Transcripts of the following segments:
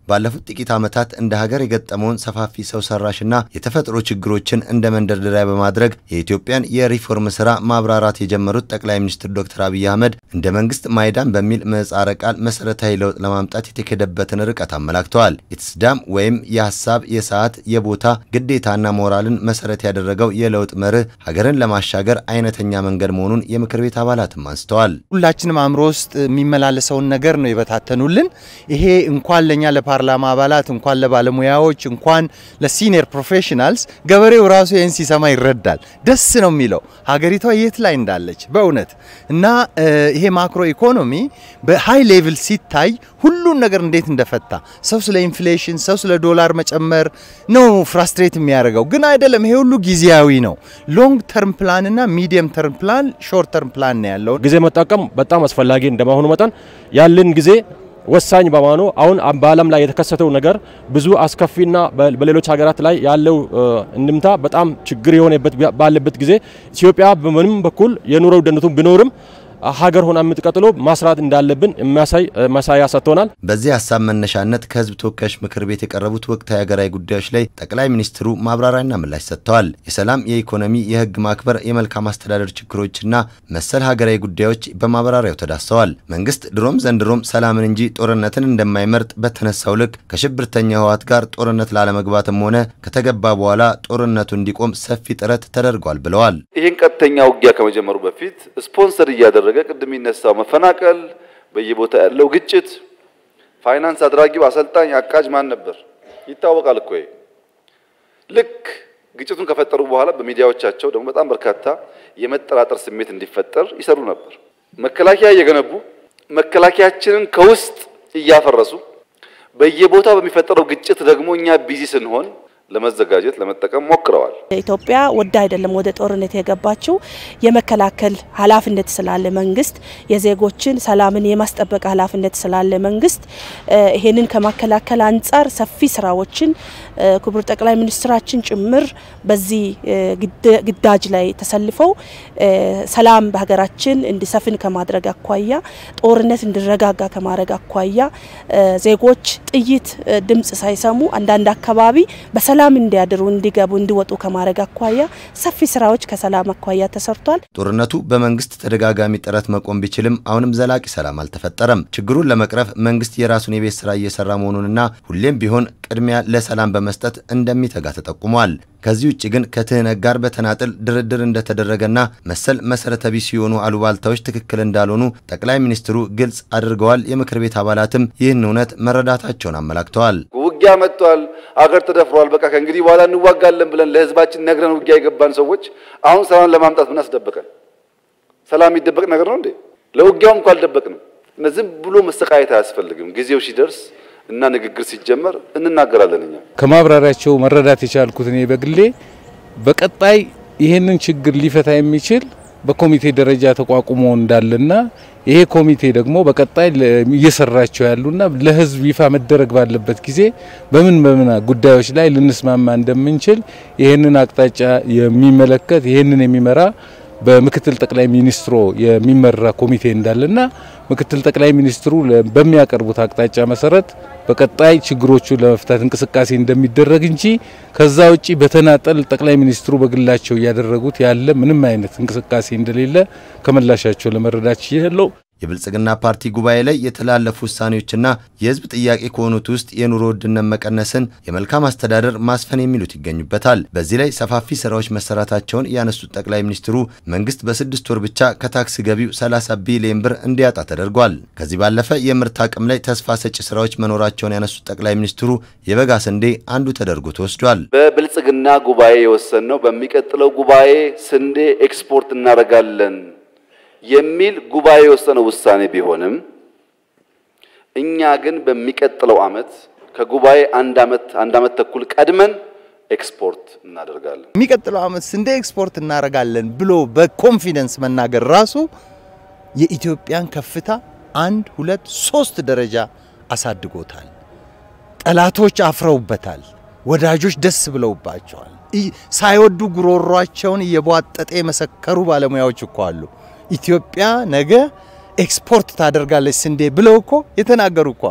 ባለፉት ጥቂት ዓመታት እንደ ሀገር የገጠመውን ሰፋፊ ሰው ሰራሽና የተፈጥሮ ችግሮችን እንደ መንደርደሪያ በማድረግ የኢትዮጵያን የሪፎርም ስራ ማብራራት የጀመሩት ጠቅላይ ሚኒስትር ዶክተር አብይ አህመድ እንደ መንግስት ማይዳን በሚል ምህጻረ ቃል መሰረታዊ ለውጥ ለማምጣት የተኬደበትን ርቀት አመላክተዋል። ኢትስዳም ወይም የሀሳብ የሰዓት የቦታ ግዴታና ሞራልን መሰረት ያደረገው የለውጥ መርህ ሀገርን ለማሻገር አይነተኛ መንገድ መሆኑን የምክር ቤት አባላትም አንስተዋል። ሁላችንም አእምሮ ውስጥ የሚመላለሰውን ነገር ነው የበታተኑልን። ይሄ እንኳን ለእኛ ለፓርላማ አባላት እንኳን ለባለሙያዎች እንኳን ለሲኒየር ፕሮፌሽናልስ ገበሬው ራሱ ይህን ሲሰማ ይረዳል። ደስ ነው የሚለው ሀገሪቷ የት ላይ እንዳለች በእውነት እና ይሄ ማክሮ ኢኮኖሚ በሃይ ሌቭል ሲታይ ሁሉን ነገር እንዴት እንደፈታ ሰው ስለ ኢንፍሌሽን ሰው ስለ ዶላር መጨመር ነው ፍራስትሬት የሚያደርገው ግን አይደለም። ይሄ ሁሉ ጊዜያዊ ነው። ሎንግ ተርም ፕላን እና ሚዲየም ተርም ፕላን፣ ሾርት ተርም ፕላን ነው ያለው። ጊዜ መጠቀም በጣም አስፈላጊ እንደመሆኑ መጠን ያለን ጊዜ ወሳኝ በመሆኑ አሁን በዓለም ላይ የተከሰተው ነገር ብዙ አስከፊና በሌሎች ሀገራት ላይ ያለው እንድምታ በጣም ችግር የሆነበት ባለበት ጊዜ ኢትዮጵያ በምንም በኩል የኑሮ ውድነቱ ቢኖርም ሀገር ሆና የምትቀጥለው ማስራት እንዳለብን የሚያሳይ ማሳያ ሰጥቶናል። በዚህ ሀሳብ መነሻነት ከህዝብ ተወካዮች ምክር ቤት የቀረቡት ወቅታዊ ሀገራዊ ጉዳዮች ላይ ጠቅላይ ሚኒስትሩ ማብራሪያና ምላሽ ሰጥተዋል። የሰላም፣ የኢኮኖሚ፣ የህግ ማክበር፣ የመልካም አስተዳደር ችግሮችና መሰል ሀገራዊ ጉዳዮች በማብራሪያው ተዳሰዋል። መንግስት ድሮም ዘንድሮም ሰላምን እንጂ ጦርነትን እንደማይመርጥ በተነሳው ልክ ከሽብርተኛ ህወሓት ጋር ጦርነት ላለመግባትም ሆነ ከተገባ በኋላ ጦርነቱ እንዲቆም ሰፊ ጥረት ተደርጓል ብለዋል። ይህን ቀጥተኛ ውጊያ ከመጀመሩ በፊት ስፖንሰር እያደረገ ቅድም የሚነሳው መፈናቀል፣ በየቦታ ያለው ግጭት፣ ፋይናንስ አድራጊው፣ አሰልጣኝ፣ አቃጅ ማን ነበር ይታወቃል እኮ። ልክ ግጭቱን ከፈጠሩ በኋላ በሚዲያዎቻቸው ደግሞ በጣም በርካታ የመጠራጠር ስሜት እንዲፈጠር ይሰሩ ነበር። መከላከያ እየገነቡ መከላከያችንን ከውስጥ እያፈረሱ በየቦታው በሚፈጠረው ግጭት ደግሞ እኛ ቢዚ ስንሆን ለመዘጋጀት ለመጠቀም ሞክረዋል። ኢትዮጵያ ወዳ አይደለም ወደ ጦርነት የገባችው የመከላከል ኃላፊነት ስላለ መንግስት የዜጎችን ሰላምን የማስጠበቅ ኃላፊነት ስላለ መንግስት ይሄንን ከማከላከል አንጻር ሰፊ ስራዎችን ክቡር ጠቅላይ ሚኒስትራችን ጭምር በዚህ ግዳጅ ላይ ተሰልፈው ሰላም በሀገራችን እንዲሰፍን ከማድረግ አኳያ ጦርነት እንዲረጋጋ ከማድረግ አኳያ ዜጎች ጥይት ድምጽ ሳይሰሙ አንዳንድ አካባቢ በሰላም እንዲያድሩ፣ እንዲገቡ፣ እንዲወጡ ከማድረግ አኳያ ሰፊ ስራዎች ከሰላም አኳያ ተሰርቷል። ጦርነቱ በመንግስት ተደጋጋሚ ጥረት መቆም ቢችልም አሁንም ዘላቂ ሰላም አልተፈጠረም። ችግሩን ለመቅረፍ መንግስት የራሱን የቤት ስራ እየሰራ መሆኑንና ሁሌም ቢሆን ቅድሚያ ለሰላም በመስጠት እንደሚተጋ ተጠቁሟል። ከዚህ ውጭ ግን ከትህነግ ጋር በተናጥል ድርድር እንደተደረገና መሰል መሰረተ ቢስ የሆኑ አሉባልታዎች ትክክል እንዳልሆኑ ጠቅላይ ሚኒስትሩ ግልጽ አድርገዋል። የምክር ቤት አባላትም ይህን እውነት መረዳታቸውን አመላክተዋል። ውጊያ መጥቷል፣ አገር ተደፍሯል፣ በቃ ከእንግዲህ በኋላ እንዋጋለን ብለን ለህዝባችን ነግረን ውጊያ የገባን ሰዎች አሁን ሰላም ለማምጣት ምን አስደበቀን? ሰላም የሚደበቅ ነገር ነው እንዴ? ለውጊያውም እንኳ አልደበቅንም። ዝም ብሎ መሰቃየት አያስፈልግም። ጊዜው ሲደርስ እና ንግግር ሲጀመር እንናገራለን። እኛ ከማብራሪያቸው መረዳት የቻልኩት እኔ በግሌ በቀጣይ ይህንን ችግር ሊፈታ የሚችል በኮሚቴ ደረጃ ተቋቁሞ እንዳለና ይሄ ኮሚቴ ደግሞ በቀጣይ እየሰራቸው ያሉና ለህዝብ ይፋ መደረግ ባለበት ጊዜ በምን በምን ጉዳዮች ላይ ልንስማማ እንደምንችል ይህንን አቅጣጫ የሚመለከት ይህንን የሚመራ በምክትል ጠቅላይ ሚኒስትሩ የሚመራ ኮሚቴ እንዳለና ምክትል ጠቅላይ ሚኒስትሩ በሚያቀርቡት አቅጣጫ መሰረት በቀጣይ ችግሮቹን ለመፍታት እንቅስቃሴ እንደሚደረግ እንጂ ከዛ ውጪ በተናጠል ጠቅላይ ሚኒስትሩ በግላቸው እያደረጉት ያለ ምንም አይነት እንቅስቃሴ እንደሌለ ከምላሻቸው ለመረዳት ችያለሁ። የብልጽግና ፓርቲ ጉባኤ ላይ የተላለፉ ውሳኔዎችና የህዝብ ጥያቄ ከሆኑት ውስጥ የኑሮ ውድነት መቀነስን፣ የመልካም አስተዳደር ማስፈን የሚሉት ይገኙበታል። በዚህ ላይ ሰፋፊ ስራዎች መሰራታቸውን ያነሱት ጠቅላይ ሚኒስትሩ መንግስት በስድስት ወር ብቻ ከታክስ ገቢው 30 ቢሊዮን ብር እንዲያጣ ተደርጓል። ከዚህ ባለፈ የምርት አቅም ላይ ተስፋ ሰጪ ስራዎች መኖራቸውን ያነሱት ጠቅላይ ሚኒስትሩ የበጋ ስንዴ አንዱ ተደርጎ ተወስዷል። በብልጽግና ጉባኤ የወሰንነው በሚቀጥለው ጉባኤ ስንዴ ኤክስፖርት እናደርጋለን የሚል ጉባኤ የወሰነው ውሳኔ ቢሆንም እኛ ግን በሚቀጥለው አመት ከጉባኤ አንድ አመት አንድ አመት ተኩል ቀድመን ኤክስፖርት እናደርጋለን። የሚቀጥለው አመት ስንዴ ኤክስፖርት እናደርጋለን ብሎ በኮንፊደንስ መናገር ራሱ የኢትዮጵያን ከፍታ አንድ ሁለት ሶስት ደረጃ አሳድጎታል። ጠላቶች አፍረውበታል። ወዳጆች ደስ ብለውባቸዋል። ሳይወዱ ጉሮሯቸውን እየቧጠጠ የመሰከሩ ባለሙያዎች እኮ አሉ። ኢትዮጵያ ነገ ኤክስፖርት ታደርጋለች ስንዴ ብለው እኮ የተናገሩ እኮ አሉ።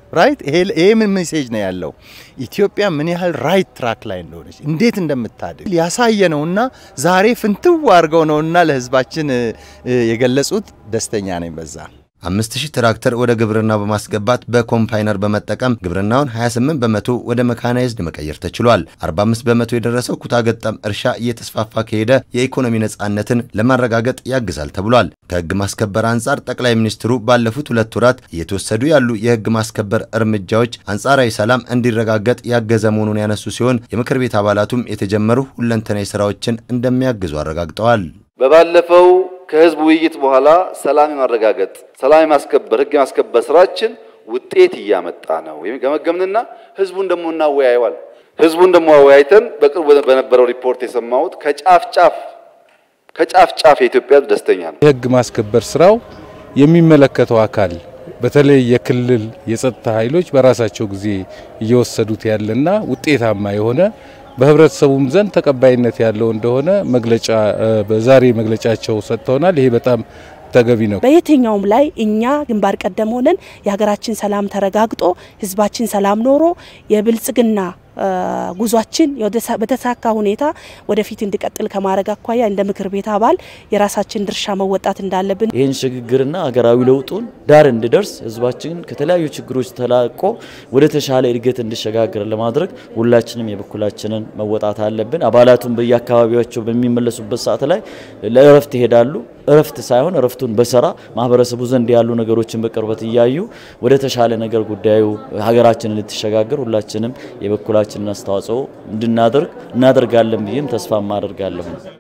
ራይት ይሄ ምን ሜሴጅ ነው ያለው? ኢትዮጵያ ምን ያህል ራይት ትራክ ላይ እንደሆነች እንዴት እንደምታድግ ያሳየ ነውና ዛሬ ፍንትው አድርገው ነውና ለህዝባችን የገለጹት። ደስተኛ ነኝ በዛ። አምስት ሺህ ትራክተር ወደ ግብርናው በማስገባት በኮምፓይነር በመጠቀም ግብርናውን 28 በመቶ ወደ መካናይዝድ መቀየር ተችሏል። 45 በመቶ የደረሰው ኩታ ገጠም እርሻ እየተስፋፋ ከሄደ የኢኮኖሚ ነጻነትን ለማረጋገጥ ያግዛል ተብሏል። ከህግ ማስከበር አንጻር ጠቅላይ ሚኒስትሩ ባለፉት ሁለት ወራት እየተወሰዱ ያሉ የህግ ማስከበር እርምጃዎች አንጻራዊ ሰላም እንዲረጋገጥ ያገዘ መሆኑን ያነሱ ሲሆን የምክር ቤት አባላቱም የተጀመሩ ሁለንተናዊ ስራዎችን እንደሚያግዙ አረጋግጠዋል። በባለፈው ከህዝብ ውይይት በኋላ ሰላም የማረጋገጥ ሰላም የማስከበር ህግ የማስከበር ስራችን ውጤት እያመጣ ነው ገመገምንና ህዝቡን ደግሞ እናወያየዋል። ህዝቡን ደግሞ አወያይተን በቅርቡ በነበረው ሪፖርት የሰማሁት ከጫፍ ጫፍ ከጫፍ ጫፍ የኢትዮጵያ ህዝብ ደስተኛ ነው። የህግ ማስከበር ስራው የሚመለከተው አካል በተለይ የክልል የጸጥታ ኃይሎች በራሳቸው ጊዜ እየወሰዱት ያለና ውጤታማ የሆነ በህብረተሰቡም ዘንድ ተቀባይነት ያለው እንደሆነ መግለጫ በዛሬ መግለጫቸው ሰጥተውናል። ይሄ በጣም ተገቢ ነው። በየትኛውም ላይ እኛ ግንባር ቀደም ሆነን የሀገራችን ሰላም ተረጋግጦ ህዝባችን ሰላም ኖሮ የብልጽግና ጉዟችን በተሳካ ሁኔታ ወደፊት እንዲቀጥል ከማድረግ አኳያ እንደ ምክር ቤት አባል የራሳችን ድርሻ መወጣት እንዳለብን ይህን ሽግግርና ሀገራዊ ለውጡን ዳር እንዲደርስ ህዝባችን ከተለያዩ ችግሮች ተላቆ ወደ ተሻለ እድገት እንዲሸጋገር ለማድረግ ሁላችንም የበኩላችንን መወጣት አለብን። አባላቱን በየአካባቢያቸው በሚመለሱበት ሰዓት ላይ ለእረፍት ይሄዳሉ። እረፍት ሳይሆን እረፍቱን በስራ ማህበረሰቡ ዘንድ ያሉ ነገሮችን በቅርበት እያዩ ወደ ተሻለ ነገር ጉዳዩ ሀገራችንን ልትሸጋገር ሁላችንም የበኩላችንን አስተዋጽኦ እንድናደርግ እናደርጋለን ብዬም ተስፋ ማደርጋለሁ።